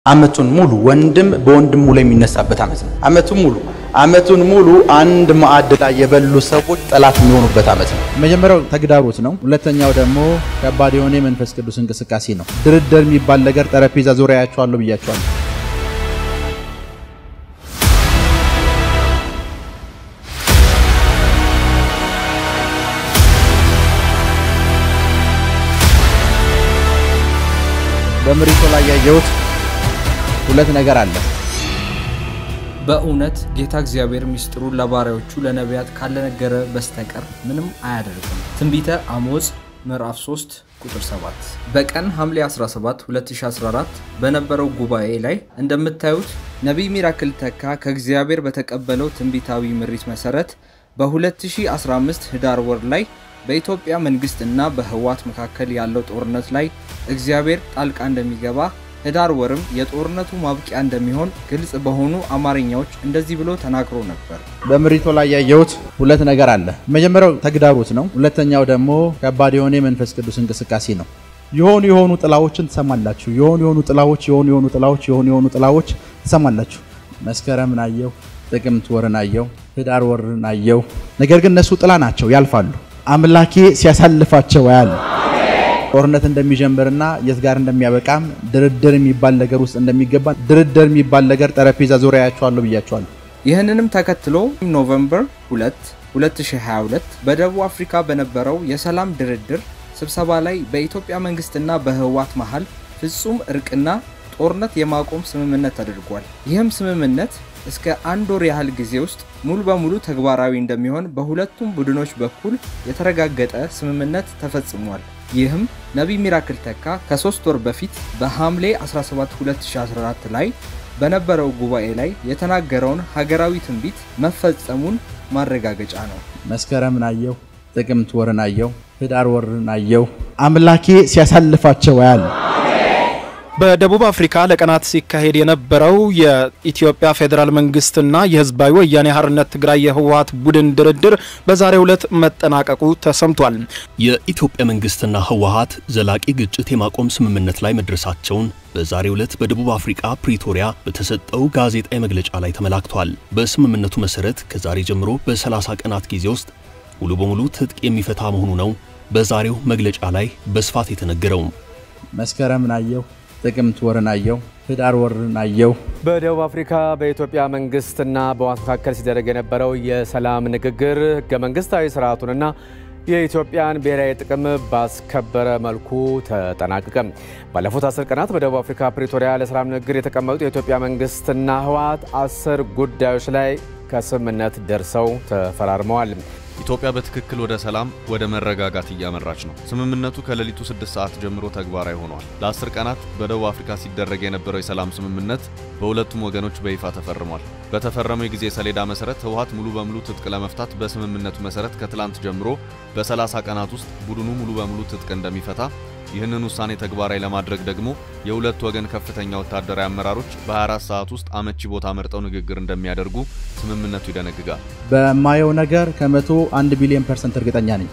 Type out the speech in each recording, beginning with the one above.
አመቱን ሙሉ ወንድም በወንድሙ ላይ የሚነሳበት አመት ነው። አመቱን ሙሉ አመቱን ሙሉ አንድ ማዕድ ላይ የበሉ ሰዎች ጠላት የሚሆኑበት አመት ነው። መጀመሪያው ተግዳሮት ነው። ሁለተኛው ደግሞ ከባድ የሆነ የመንፈስ ቅዱስ እንቅስቃሴ ነው። ድርድር የሚባል ነገር ጠረጴዛ ዙሪያ ያቸዋለሁ ብያቸዋለሁ። በምሪቶ ላይ ያየሁት ሁለት ነገር አለ። በእውነት ጌታ እግዚአብሔር ምስጢሩን ለባሪያዎቹ ለነቢያት ካልነገረ በስተቀር ምንም አያደርግም። ትንቢተ አሞጽ ምዕራፍ 3 ቁጥር 7። በቀን ሐምሌ 17 2014 በነበረው ጉባኤ ላይ እንደምታዩት ነቢይ ሚራክል ተካ ከእግዚአብሔር በተቀበለው ትንቢታዊ ምሪት መሰረት በ2015 ህዳር ወር ላይ በኢትዮጵያ መንግስት እና በህወሓት መካከል ያለው ጦርነት ላይ እግዚአብሔር ጣልቃ እንደሚገባ ህዳር ወርም የጦርነቱ ማብቂያ እንደሚሆን ግልጽ በሆኑ አማርኛዎች እንደዚህ ብሎ ተናግሮ ነበር። በምሪቶ ላይ ያየሁት ሁለት ነገር አለ። መጀመሪያው ተግዳሮት ነው። ሁለተኛው ደግሞ ከባድ የሆነ የመንፈስ ቅዱስ እንቅስቃሴ ነው። የሆኑ የሆኑ ጥላዎችን ትሰማላችሁ። የሆኑ የሆኑ ጥላዎች የሆኑ የሆኑ ጥላዎች የሆኑ የሆኑ ጥላዎች ትሰማላችሁ። መስከረምን አየው፣ ጥቅምት ወርን አየው፣ ህዳር ወርን አየው። ነገር ግን እነሱ ጥላ ናቸው፣ ያልፋሉ። አምላኬ ሲያሳልፋቸው ያለ ጦርነት እንደሚጀምርና የት ጋር እንደሚያበቃም ድርድር የሚባል ነገር ውስጥ እንደሚገባ ድርድር የሚባል ነገር ጠረጴዛ ዙሪያ ያቸዋለሁ ብያቸዋለሁ። ይህንንም ተከትሎ ኖቨምበር 2 2022 በደቡብ አፍሪካ በነበረው የሰላም ድርድር ስብሰባ ላይ በኢትዮጵያ መንግስትና በህወሓት መሃል ፍጹም እርቅና ጦርነት የማቆም ስምምነት ተደርጓል። ይህም ስምምነት እስከ አንድ ወር ያህል ጊዜ ውስጥ ሙሉ በሙሉ ተግባራዊ እንደሚሆን በሁለቱም ቡድኖች በኩል የተረጋገጠ ስምምነት ተፈጽሟል። ይህም ነቢይ ሚራክል ተካ ከሶስት ወር በፊት በሐምሌ 17 2014 ላይ በነበረው ጉባኤ ላይ የተናገረውን ሀገራዊ ትንቢት መፈጸሙን ማረጋገጫ ነው። መስከረምን አየው፣ ጥቅምት ወርን አየው፣ ህዳር ወርን አየው። አምላኬ ሲያሳልፋቸው ያለ በደቡብ አፍሪካ ለቀናት ሲካሄድ የነበረው የኢትዮጵያ ፌዴራል መንግስትና የህዝባዊ ወያኔ ሓርነት ትግራይ የህወሓት ቡድን ድርድር በዛሬው ዕለት መጠናቀቁ ተሰምቷል። የኢትዮጵያ መንግስትና ህወሓት ዘላቂ ግጭት የማቆም ስምምነት ላይ መድረሳቸውን በዛሬው ዕለት በደቡብ አፍሪካ ፕሪቶሪያ በተሰጠው ጋዜጣዊ መግለጫ ላይ ተመላክቷል። በስምምነቱ መሰረት ከዛሬ ጀምሮ በ30 ቀናት ጊዜ ውስጥ ሙሉ በሙሉ ትጥቅ የሚፈታ መሆኑ ነው በዛሬው መግለጫ ላይ በስፋት የተነገረው። መስከረምን አየው ጥቅምት ወርን አየው፣ ህዳር ወርን አየው። በደቡብ አፍሪካ በኢትዮጵያ መንግስትና በህወሓት መካከል ሲደረግ የነበረው የሰላም ንግግር ህገ መንግስታዊ ስርዓቱንና የኢትዮጵያን ብሔራዊ ጥቅም ባስከበረ መልኩ ተጠናቀቀ። ባለፉት አስር ቀናት በደቡብ አፍሪካ ፕሪቶሪያ ለሰላም ንግግር የተቀመጡት የኢትዮጵያ መንግስትና ህወሓት አስር ጉዳዮች ላይ ከስምምነት ደርሰው ተፈራርመዋል። ኢትዮጵያ በትክክል ወደ ሰላም ወደ መረጋጋት እያመራች ነው። ስምምነቱ ከሌሊቱ 6 ሰዓት ጀምሮ ተግባራዊ ሆኗል። ለአስር ቀናት በደቡብ አፍሪካ ሲደረግ የነበረው የሰላም ስምምነት በሁለቱም ወገኖች በይፋ ተፈርሟል። በተፈረመው የጊዜ ሰሌዳ መሰረት ህወሓት ሙሉ በሙሉ ትጥቅ ለመፍታት በስምምነቱ መሰረት ከትላንት ጀምሮ በ30 ቀናት ውስጥ ቡድኑ ሙሉ በሙሉ ትጥቅ እንደሚፈታ ይህንን ውሳኔ ተግባራዊ ለማድረግ ደግሞ የሁለት ወገን ከፍተኛ ወታደራዊ አመራሮች በ24 ሰዓት ውስጥ አመቺ ቦታ መርጠው ንግግር እንደሚያደርጉ ስምምነቱ ይደነግጋል። በማየው ነገር ከመቶ አንድ ቢሊዮን ፐርሰንት እርግጠኛ ነኝ።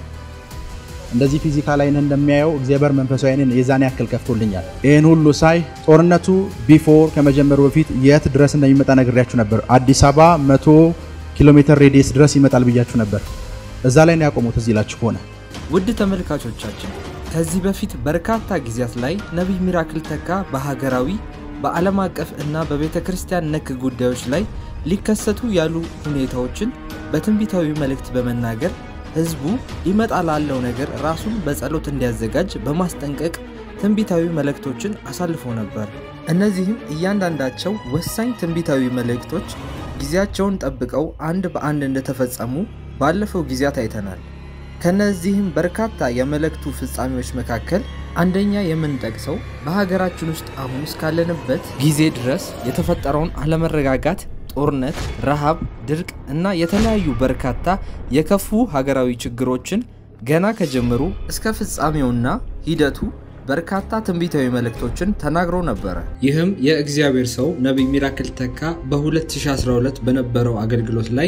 እንደዚህ ፊዚካል አይን እንደሚያየው እግዚአብሔር መንፈሳዊ አይንን የዛን ያክል ከፍቶልኛል። ይህን ሁሉ ሳይ ጦርነቱ ቢፎር ከመጀመሩ በፊት የት ድረስ እንደሚመጣ ነግሬያችሁ ነበር። አዲስ አበባ መቶ ኪሎ ሜትር ሬዲየስ ድረስ ይመጣል ብያችሁ ነበር። እዛ ላይ ነው ያቆሙት። እዚህ ላችሁ ከሆነ ውድ ተመልካቾቻችን ከዚህ በፊት በርካታ ጊዜያት ላይ ነቢይ ሚራክል ተካ በሀገራዊ በዓለም አቀፍ እና በቤተ ክርስቲያን ነክ ጉዳዮች ላይ ሊከሰቱ ያሉ ሁኔታዎችን በትንቢታዊ መልእክት በመናገር ህዝቡ ሊመጣ ላለው ነገር ራሱን በጸሎት እንዲያዘጋጅ በማስጠንቀቅ ትንቢታዊ መልእክቶችን አሳልፎ ነበር። እነዚህም እያንዳንዳቸው ወሳኝ ትንቢታዊ መልእክቶች ጊዜያቸውን ጠብቀው አንድ በአንድ እንደተፈጸሙ ባለፈው ጊዜያት አይተናል። ከነዚህም በርካታ የመልእክቱ ፍጻሜዎች መካከል አንደኛ የምንጠቅሰው በሀገራችን ውስጥ አሁን እስካለንበት ጊዜ ድረስ የተፈጠረውን አለመረጋጋት፣ ጦርነት፣ ረሃብ፣ ድርቅ እና የተለያዩ በርካታ የከፉ ሀገራዊ ችግሮችን ገና ከጀምሩ እስከ ፍጻሜውና ሂደቱ በርካታ ትንቢታዊ መልእክቶችን ተናግሮ ነበረ። ይህም የእግዚአብሔር ሰው ነቢይ ሚራክል ተካ በ2012 በነበረው አገልግሎት ላይ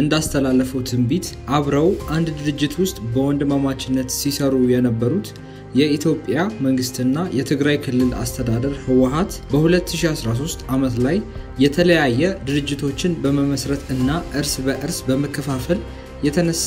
እንዳስተላለፈው ትንቢት አብረው አንድ ድርጅት ውስጥ በወንድማማችነት ሲሰሩ የነበሩት የኢትዮጵያ መንግስትና የትግራይ ክልል አስተዳደር ህወሀት በ2013 ዓመት ላይ የተለያየ ድርጅቶችን በመመስረት እና እርስ በእርስ በመከፋፈል የተነሳ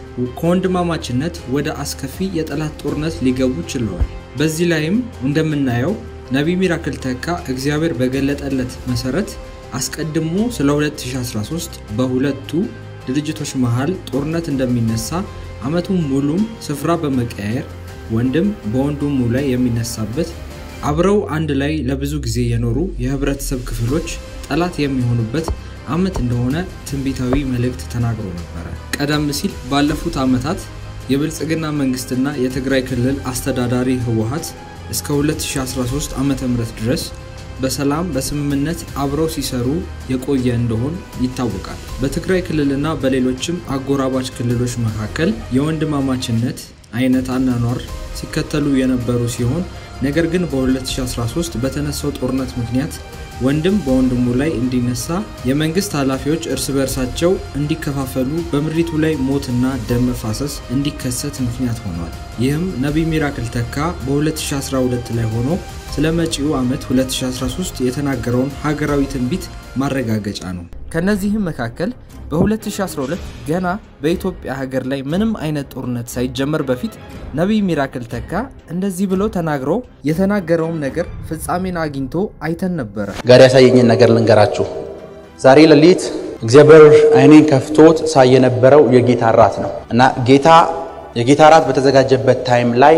ከወንድማማችነት ወደ አስከፊ የጠላት ጦርነት ሊገቡ ችለዋል። በዚህ ላይም እንደምናየው ነቢይ ሚራክል ተካ እግዚአብሔር በገለጠለት መሰረት አስቀድሞ ስለ 2013 በሁለቱ ድርጅቶች መሃል ጦርነት እንደሚነሳ ዓመቱን ሙሉም ስፍራ በመቀያየር ወንድም በወንድሙ ላይ የሚነሳበት አብረው አንድ ላይ ለብዙ ጊዜ የኖሩ የህብረተሰብ ክፍሎች ጠላት የሚሆኑበት ዓመት እንደሆነ ትንቢታዊ መልእክት ተናግሮ ነበረ። ቀደም ሲል ባለፉት ዓመታት የብልጽግና መንግስትና የትግራይ ክልል አስተዳዳሪ ህወሀት እስከ 2013 ዓ ም ድረስ በሰላም በስምምነት አብረው ሲሰሩ የቆየ እንደሆን ይታወቃል። በትግራይ ክልልና በሌሎችም አጎራባች ክልሎች መካከል የወንድማማችነት አይነት አናኗር ሲከተሉ የነበሩ ሲሆን ነገር ግን በ2013 በተነሳው ጦርነት ምክንያት ወንድም በወንድሙ ላይ እንዲነሳ የመንግስት ኃላፊዎች እርስ በርሳቸው እንዲከፋፈሉ በምድሪቱ ላይ ሞትና ደም መፋሰስ እንዲከሰት ምክንያት ሆኗል። ይህም ነቢይ ሚራክል ተካ በ2012 ላይ ሆኖ ስለ መጪው ዓመት 2013 የተናገረውን ሀገራዊ ትንቢት ማረጋገጫ ነው። ከነዚህም መካከል በ2012 ገና በኢትዮጵያ ሀገር ላይ ምንም አይነት ጦርነት ሳይጀመር በፊት ነቢይ ሚራክል ተካ እንደዚህ ብሎ ተናግሮ የተናገረውም ነገር ፍጻሜን አግኝቶ አይተን ነበረ። ጋር ያሳየኝን ነገር ልንገራችሁ። ዛሬ ሌሊት እግዚአብሔር አይኔን ከፍቶት ሳይ የነበረው የጌታ እራት ነው እና ጌታ የጌታ እራት በተዘጋጀበት ታይም ላይ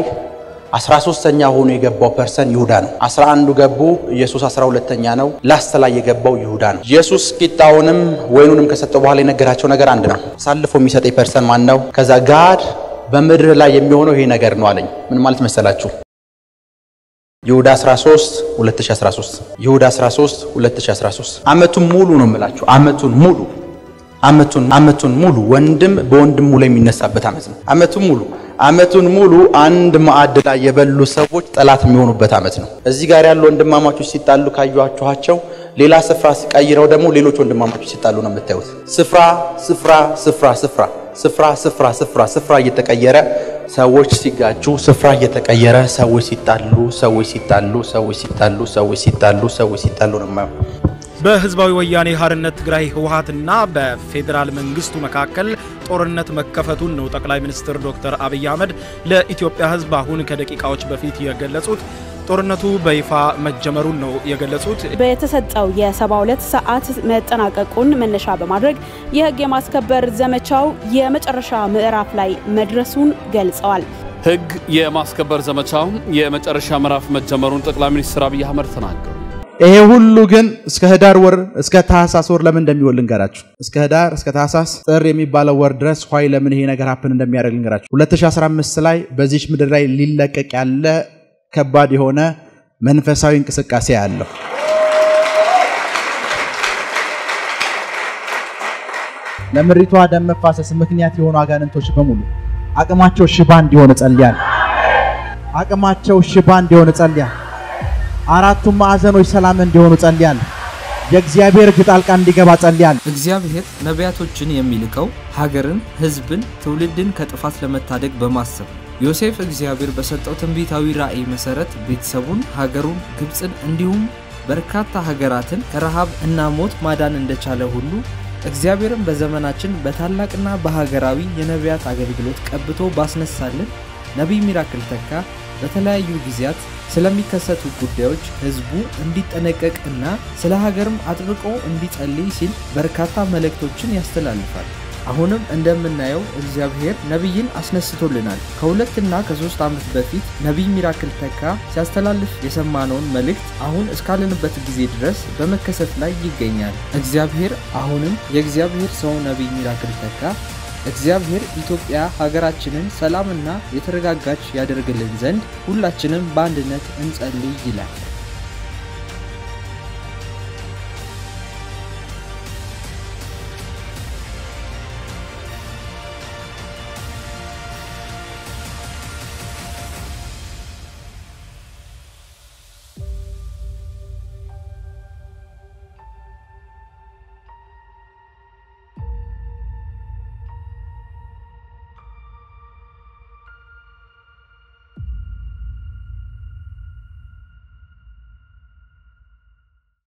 13ተኛ ሆኖ የገባው ፐርሰን ይሁዳ ነው። 11ዱ ገቡ፣ ኢየሱስ 12ተኛ ነው። ላስት ላይ የገባው ይሁዳ ነው። ኢየሱስ ቂጣውንም ወይኑንም ከሰጠው በኋላ የነገራቸው ነገር አንድ ነው። አሳልፎ የሚሰጠኝ ፐርሰን ማን ነው? ከዛ ጋድ በምድር ላይ የሚሆነው ይሄ ነገር ነው አለኝ። ምን ማለት መሰላችሁ? ይሁዳ 13 2013 ይሁዳ 13 2013 ዓመቱን ሙሉ ነው የምላችሁ። ዓመቱን ሙሉ ዓመቱን ዓመቱን ሙሉ ወንድም በወንድሙ ላይ የሚነሳበት ዓመት ነው። ዓመቱን ሙሉ ዓመቱን ሙሉ አንድ ማዕድ ላይ የበሉ ሰዎች ጠላት የሚሆኑበት ዓመት ነው። እዚህ ጋር ያሉ ወንድማማቾች ሲጣሉ ካያችኋቸው ሌላ ስፍራ ሲቀይረው ደግሞ ሌሎች ወንድማማቾች ሲጣሉ ነው የምታዩት። ስፍራ ስፍራ ስፍራ ስፍራ ስፍራ ስፍራ ስፍራ ስፍራ እየተቀየረ ሰዎች ሲጋጩ፣ ስፍራ እየተቀየረ ሰዎች ሲጣሉ፣ ሰዎች ሲጣሉ፣ ሰዎች ሲጣሉ፣ ሰዎች ሲጣሉ፣ ሰዎች ሲጣሉ ነው የማየው። በህዝባዊ ወያኔ ሓርነት ትግራይ ህወሓትና በፌዴራል መንግስቱ መካከል ጦርነት መከፈቱን ነው ጠቅላይ ሚኒስትር ዶክተር አብይ አህመድ ለኢትዮጵያ ህዝብ አሁን ከደቂቃዎች በፊት የገለጹት። ጦርነቱ በይፋ መጀመሩን ነው የገለጹት። በተሰጠው የ72 ሰዓት መጠናቀቁን መነሻ በማድረግ የህግ የማስከበር ዘመቻው የመጨረሻ ምዕራፍ ላይ መድረሱን ገልጸዋል። ህግ የማስከበር ዘመቻው የመጨረሻ ምዕራፍ መጀመሩን ጠቅላይ ሚኒስትር አብይ አህመድ ተናገሩ። ይሄ ሁሉ ግን እስከ ህዳር ወር እስከ ታህሳስ ወር ለምን እንደሚውል ልንገራችሁ። እስከ ህዳር እስከ ታህሳስ ጥር የሚባለው ወር ድረስ ኋይ ለምን ይሄ ነገር ሀፕን እንደሚያደርግ ልንገራችሁ። 2015 ላይ በዚች ምድር ላይ ሊለቀቅ ያለ ከባድ የሆነ መንፈሳዊ እንቅስቃሴ ያለው ለምድሪቷ ደም መፋሰስ ምክንያት የሆኑ አጋንንቶች በሙሉ አቅማቸው ሽባ እንዲሆን ጸልያል። አቅማቸው ሽባ እንዲሆን ጸልያል። አራቱም ማዕዘኖች ሰላም እንዲሆኑ ጸልያል። የእግዚአብሔር እጅ ጣልቃ እንዲገባ ጸልያል። እግዚአብሔር ነቢያቶችን የሚልከው ሀገርን፣ ህዝብን፣ ትውልድን ከጥፋት ለመታደግ በማሰብ ዮሴፍ እግዚአብሔር በሰጠው ትንቢታዊ ራእይ መሰረት ቤተሰቡን፣ ሀገሩን፣ ግብፅን እንዲሁም በርካታ ሀገራትን ከረሃብ እና ሞት ማዳን እንደቻለ ሁሉ እግዚአብሔርን በዘመናችን በታላቅና በሀገራዊ የነቢያት አገልግሎት ቀብቶ ባስነሳልን ነቢይ ሚራክል ተካ በተለያዩ ጊዜያት ስለሚከሰቱ ጉዳዮች ህዝቡ እንዲጠነቀቅ እና ስለ ሀገርም አጥብቆ እንዲጸልይ ሲል በርካታ መልእክቶችን ያስተላልፋል። አሁንም እንደምናየው እግዚአብሔር ነቢይን አስነስቶልናል። ከሁለትና ከሶስት ዓመት በፊት ነቢይ ሚራክል ተካ ሲያስተላልፍ የሰማነውን መልእክት አሁን እስካለንበት ጊዜ ድረስ በመከሰት ላይ ይገኛል። እግዚአብሔር አሁንም የእግዚአብሔር ሰው ነቢይ ሚራክል ተካ እግዚአብሔር ኢትዮጵያ ሀገራችንን ሰላምና የተረጋጋች ያደርግልን ዘንድ ሁላችንም በአንድነት እንጸልይ ይላል።